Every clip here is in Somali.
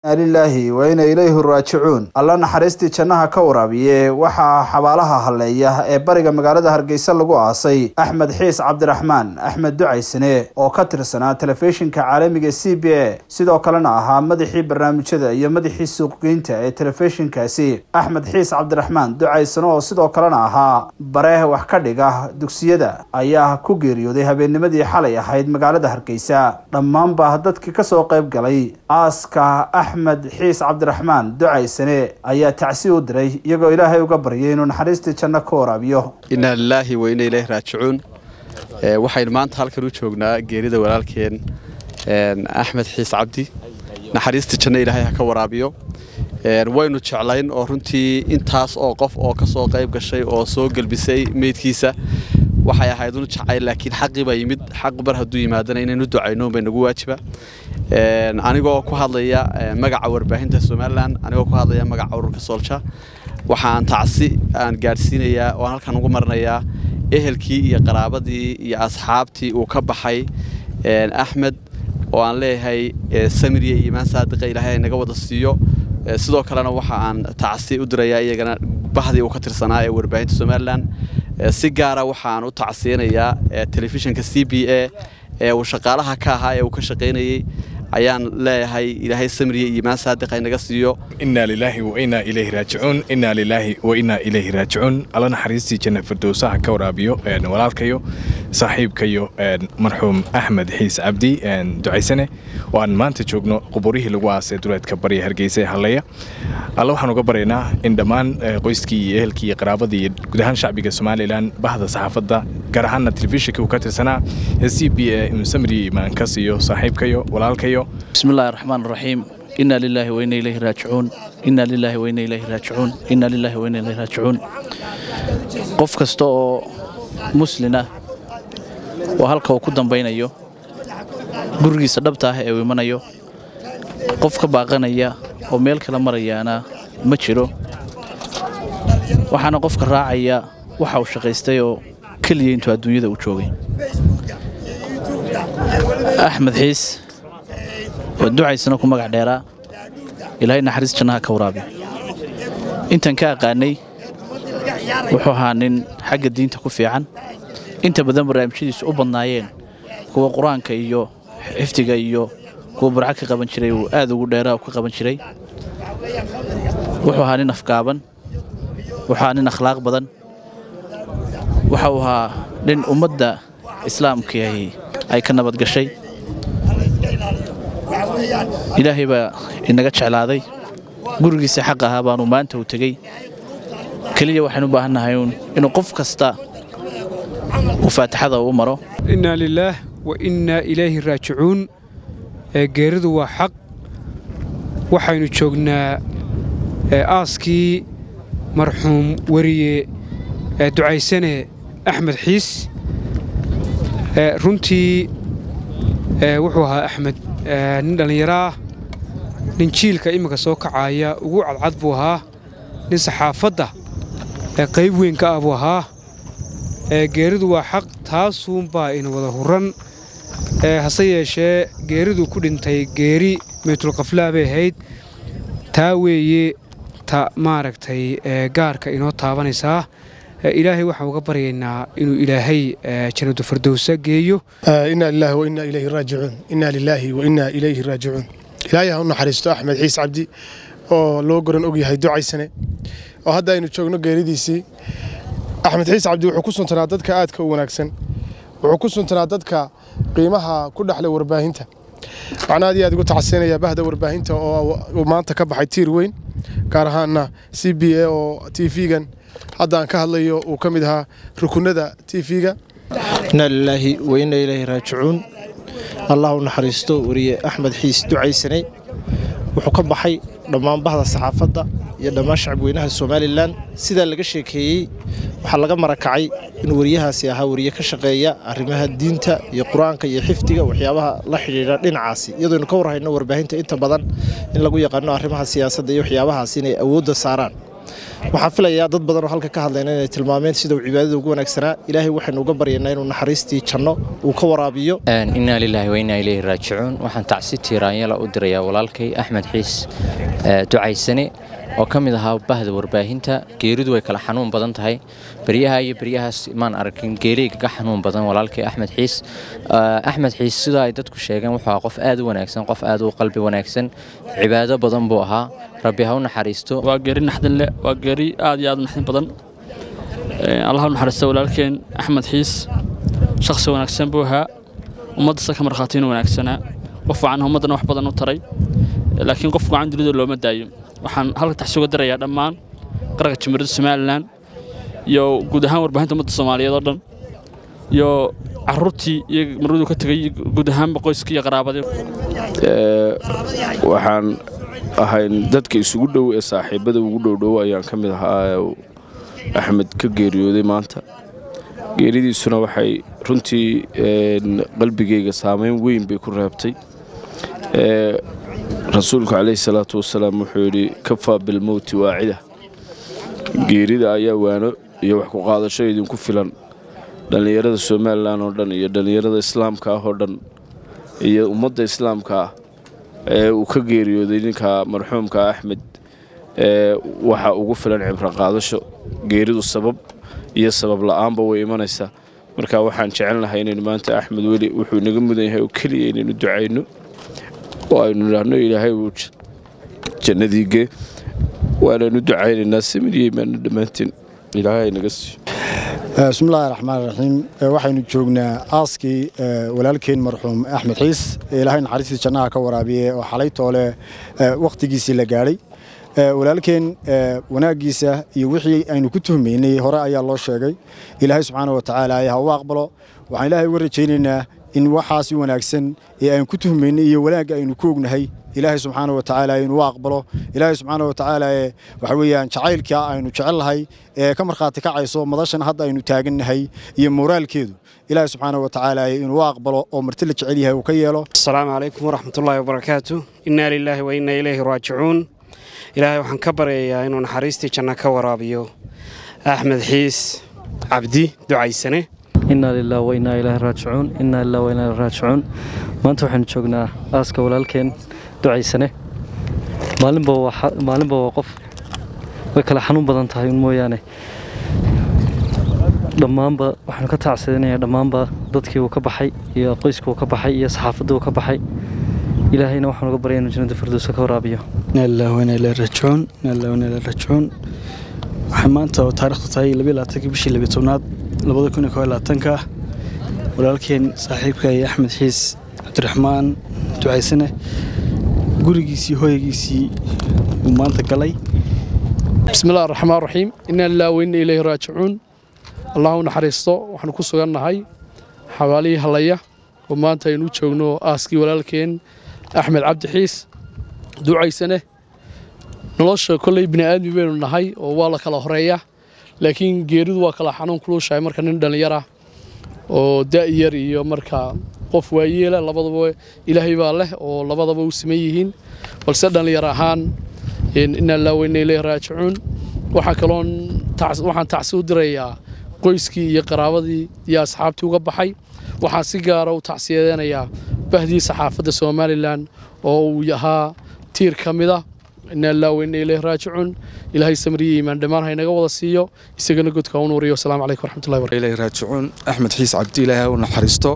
lilaahi wa ina ilayhi raajicuun alla naxariistii jannaha ka waraabiye waxaa xabaalaha halleeya ee bariga magaalada hargeysa lagu aasay axmed xiis cabdiraxmaan axmed ducaysane oo ka tirsanaa telefishinka caalamiga c b a sidoo kalena ahaa madaxii barnaamijyada iyo madaxii suuqgeynta ee telefishinkaasi axmed xiis cabdiraxmaan ducaysane oo sidoo kalena ahaa bare wax ka dhiga dugsiyada ayaa ku geeriyooday habeennimadii xalay ahayd magaalada hargeysa dhammaanba dadkii kasoo qayb galay aaska axmed xiis cabdiraxmaan ducaysane ayaa tacsi u diray iyagoo ilaahay uga baryay inuu naxariistii janno ka waraabiyo inaa lilaahi wa ina ilaahi raajicuun waxaynu maanta halkan u joognaa geerida walaalkeen axmed xiis cabdi naxariistii janno ilaahay ha ka waraabiyo waynu jeclayn oo runtii intaas oo qof oo ka soo qayb gashay oo soo gelbisay meydkiisa waxay ahayd unu jacayl laakiin xaqii baa yimid xaq bar hadduu yimaadana inaynu ducayno bay nagu waajiba anigoo ku hadlaya magaca warbaahinta somalilan anigoo ku hadlaya magaca ururka soolja waxaan tacsi aan gaadhsiinayaa oo aan halkan ugu marinayaa ehelkii iyo qaraabadii iyo asxaabtii uu ka baxay axmed oo aan leeyahay samiriya iyo imaan saadiqa ilaahay naga wada siiyo sidoo kalena waxa aan tacsi u dirayaa iyagana bahdii uu ka tirsanaa ee warbaahinta somalilan si gaara waxaan u tacsiyanayaa telefishinka c b a ee uu shaqaalaha ka ahaa ee uu ka shaqaynayey ayaan leeyahay ilaahay samriya iyo imaan saadiq ay naga siiyo inaa lilaahi wa inaa ilayhi raajicuun inaa lilaahi wa inaa ilayhi raajicuun alla naxariistii janna firdowsaha ka waraabiyo walaalkayo saaxiibkayo marxuum axmed xiis cabdi ducaysane oo aan maanta joogno quburihii lagu aasay duleedka barya hargeysa ee halleeya alla waxaan uga baryaynaa in dhammaan qoyskii iyo ehelkii iyo qaraabadii iyo guud ahaan shacbiga somalilan bahda saxaafadda gaar ahaanna telefishinka uu ka tirsanaa ee c b a inuu samriya imaan ka siiyo saaxiibkayo walaalkayo بسم الله الرحمن الرحيم إنا لله وإنا إليه راجعون إنا لله وإنا إليه راجعون إنا لله وإنا إليه راجعون qof kasta oo muslin ah oo halka uu ku dambaynayo gurigiisa dhabta ah ee uu imanayo qof ka baaqanaya oo meel kala marayaana ma jiro waxaana qofka raacaya waxa uu shaqaystay oo keliya intuu adduunyada u joogay axmed xiis oo ducaysana ku magac dheeraa ilaahay naxariis jannaha ka waraabiyo intan ka aqaanay wuxuu ahaa nin xagga diinta ku fiican inta badan barnaamijyadiisu u badnaayeen kuwa qur-aanka iyo xifdiga iyo kuwa burco ka qaban jiray uu aad ugu dheeraa u ka qaban jiray wuxuu ahaa nin afgaaban wuxuu ahaa nin akhlaaq badan waxa uu ahaa nin ummadda islaamkii ay ka nabad gashay ilaahay baa inaga jeclaaday gurigiisa xaq ahaa baanu maanta u tegey keliya waxaan u baahannahay inuu qof kasta uu faatixada u maro innaa lilaah wa innaa ilayhi raajicuun geeridu waa xaq waxaynu joognaa aaskii marxuum weriye ducaysane axmed xiis runtii wuxuu ahaa axmed nin dhallinyaraah nin jiilka imminka soo kacaaya ugu cadcad buu ahaa nin saxaafadda qayb weyn ka ah buu ahaa geeridu waa xaq taasuunbaa ina wada hurran hase yeeshee geeridu ku dhintay geeri meytulkaflaa bay ahayd taa weeye ta maaragtay gaarka inoo taabanaysaa ilaahay waxaan uga baryaynaa inuu ilaahay jannadu fardowsa geeyo inaa lilaahi wa innaa ilayhi raajicuun innaa lilaahi wa innaa ilayhi raajicuun ilaahay ha u naxariisto axmed xiis cabdi oo loo goran og yahay ducaysane oo hadda aynu joogno geeridiisii axmed xiis cabdi wuxuu ku suntanaa dadka aadka u wanaagsan wuxuu ku suntanaa dadka qiimaha ku dhexle warbaahinta waxaan aad iyo aad ugu tacsinayaa bahda warbaahinta oo maanta ka baxay tiir weyn gaar ahaana c b a oo t v-gan hadda aan ka hadlayo uu ka mid ahaa rukunada t v-ga inaa lilaahi wa inaa ilaahi raajicuun allah u naxariisto weriye axmed xiis ducaysanay wuxuu ka baxay dhammaan bahda saxaafadda iyo dhammaan shacabweynaha somalilan sidaa laga sheekeeyey waxaa laga marakacay inuu weriyahaasi ahaa weriye ka shaqeeya arrimaha diinta iyo qur-aanka iyo xifdiga waxyaabaha la xidhiidha dhinacaasi iyadoonu ka warhayno warbaahinta inta badan in lagu yaqaano arrimaha siyaasadda iyo waxyaabahaas inay awoodda saaraan waxaan filayaa dad badan oo halka ka hadlayna inay tilmaameen sida uu cibaadada ugu wanaagsanaa ilaahay waxaynu uga baryaynaa inuu naxariistii janno uu ka waraabiyo innaa lilaahi wa innaa ilayhi raajicuun waxaan tacsi tiiraanyala u dirayaa walaalkay axmed xiis ducaysane oo ka mid ahaa bahda warbaahinta geeridu way kala xanuun badan tahay beryaha iyo beryahaas maan arkin geeriyga ka xanuun badan walaalkay axmed xiis axmed xiis sidoo ay dadku sheegeen wuxuu ahaa qof aad u wanaagsan qof aad u qalbi wanaagsan cibaado badan buu ahaa rabbi ha u naxariisto waa geeri naxdin leh waa geeri aad iyo aad u naxdin badan allah u naxariista walaalkeen axmed xiis shakhsi wanaagsan buu ahaa ummaddasa ka markhaatiina wanaagsanaa qof wacan ummaddana wax badan u taray laakiin qof gacan dunida looma daayo waxaan halka taxsuga dirayaa dhammaan qaranka jamhuuriyadda somalilan iyo guud ahaan warbaahinta ummadda soomaaliyeed oo dhan iyo caruurtii iyo marwaduu ka tegay guud ahaanba qoyskii iyo qaraabadii waxaan ahayn dadka isugu dhow ee saaxiibada ugu dhowdhow ayaan ka mid ahaa axmed ka geeriyooday maanta geeridiisuna waxay runtii qalbigayga saamayn weyn bay ku reebtay rasuulku calayhi salaatu wasalaam wuxuu yidhi kafaa bilmowti waacida geerida ayaa waano iyo wax ku qaadasho idinku filan dhallinyarada somalilan oo dhan iyo dhallinyarada islaamka ah oo dhan iyo ummadda islaamka ah ee uu ka geeriyooday ninka marxuumka axmed waxa ugu filan cibro qaadasho geeridu sabab iyo sabab la'aanba way imanaysaa marka waxaan jecelnahay inaynu maanta axmed weli wuxuu naga mudan yahay oo keliya inaynu ducayno oo aynu idhaahno ilaahay uu jannadiige waanaynu ducaynaynaa samiriyeymaana dhammaanteen ilaahay naga siiyo bismillahi raxmaan raxiim waxaynu joognaa aaskii walaalkeen marxuum axmed xiis ee ilaahay naxariistii jannaha ka waraabiye oo xalay toole wakhtigiisii la gaadhay walaalkeen wanaaggiisa iyo wixii aynu ku tuhmaynay hore ayaa loo sheegay ilaahay subxaana wa tacaala ha u aqbalo waxaan ilaahay uga rajaynaynaa in waxaasi wanaagsan ee aynu ku tuhmaynay iyo wanaagga aynu ku ognahay ilaahay subxaana wa tacaala inuu aqbalo ilaahay subxaana wa tacaala ee waxa weeyaan jacaylka aynu jecelnahay ee ka markhaati kacayso madashan hadda aynu taagannahay iyo moraalkeedu ilaahay subxaana wa tacaala inuu aqbalo oo marti la jecel yahay uu ka yeelo asalaamu calaykum waraxmatullaahi wabarakaatu innaa lilaahi wa innaa ilayhi raajicuun ilaahay waxaan ka baryayaa inuu naxariistii janna ka waraabiyo axmed xiis cabdi ducaysane innaa lilah wa innaa ilaahi raajicuun innaa lilah wa innaa ilaahi raajicuun maanta waxaynu joognaa aaska walaalkeen ducaysane maalinba waa maalinba waa qof way kala xanuun badan tahay un mooyaane dhammaanba waxaanu ka tacsadinayaa dhammaanba dadkii uu ka baxay iyo qoyskii uu ka baxay iyo saxaafaddii uu ka baxay ilaahayna waxaan uga baryay inuu jannada firdowsa ka waraabiyo innaa lilah wa innaa ilaahi raajicuun innaa lilah wa innaa ilaahi raajicuun waxay maanta oo taariikhdu tahay labiyo labaatankii bishii labiyo tobnaad labada kun iyo koo iyo labaatanka walaalkeen saaxiibka iyo axmed xiis cabdiraxmaan ducaysane gurigiisii hooyagiisii uu maanta galay bismillahi araxmaan raxiim innaa lilah wa inna ilayhi raajicuun allah u naxariisto waxaanu ku sugannahay xabaalihii hallaya oo maanta aynu u joogno aaskii walaalkeen axmed cabdi xiis ducaysane nolosha kolley bini aadmi baynu nahay oo waa la kala horeeya laakiin geeridu waa kala xanuun kuluushahay marka nin dhallinyara oo da'yar iyo marka qof waayeela labadaba ilaahay baa leh oo labadaba u siman yihiin balse dhallinyar ahaan innaa lilah wa inna ilayhi raajicuun waxaa kaloon waxaan tacsi u dirayaa qoyskii iyo qaraabadii iyo asxaabtii uga baxay waxaan si gaara u tacsiyadeynayaa bahdii saxaafadda somalilan oo uu ahaa tiir ka mid a innaa lilah wa inna ilayhi raajicuun ilaahay samriye iimaan dhammaan ha inaga wada siiyo isagana godka u nuuriyo wasalaamu calaykum waraxmatullahi barakatu ilayhi raajicuun axmed xiis cabdi ilaahay ha u naxariisto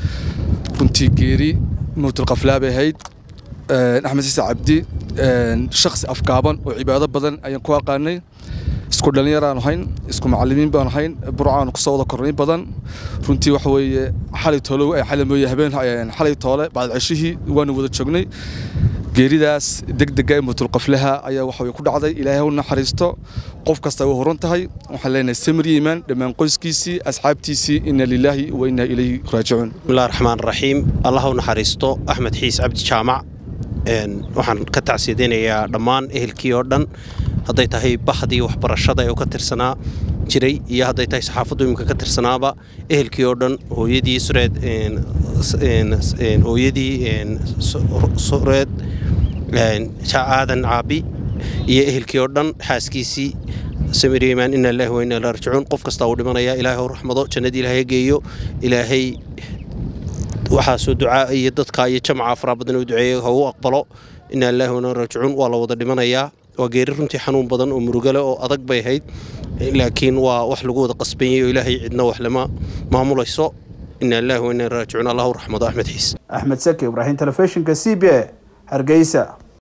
runtii geeri mowtulqaflaa bay ahayd axmed xiis cabdi shakhsi afgaaban oo cibaado badan ayaan ku aqaanay isku dhallinyaraan ahayn isku macallimiin baan ahayn burcaanu kusoo wada kornay badan runtii waxa weeye xalay toole xalay mooye habeen xalay toole bacd ceshihii waanu wada joognay geeridaas degdega ee mutulqaflaha ayaa waxa way ku dhacday ilaahay u naxariisto qof kasta way horan tahay waxaan leenahay samir yimaan dhammaan qoyskiisii asxaabtiisii inna lilaahi wa inna ilayhi raajicuun bismillahi raxmaan raxiim allah u naxariisto axmed xiis cabdi jaamac waxaan ka tacsiyadeynayaa dhammaan ehelkii oo dhan hadday tahay bahdii waxbarashada ee uu ka tirsanaa jiray iyo hadday tahay saxaafaddu iminka ka tirsanaaba ehelkii oo dhan hooyadii sureed hooyadii sureed aadan caabi iyo ehelkii oo dhan xaaskiisii samir iimaan ina lillahi wa inna ilaihi raajicuun qof kastaa uu dhimanaya ilaahay u raxmado jannadii ilaahay geeyo ilaahay waxaasoo ducaa iyo dadka iyo jamca faraha badan u duceeyey ha u aqbalo ina lillahi wa inna ilaihi raajicuun waa la wada dhimanayaa waa geeri runtii xanuun badan oo murugale oo adag bay ahayd laakiin waa wax lagu wada qasbanyay oo ilaahay cidna wax lama maamulayso ina lillahi wa inna ilaihi raajicuun allahu raxmado axmed xiis axmed saki ibraahim telefishinka c b a hargeysa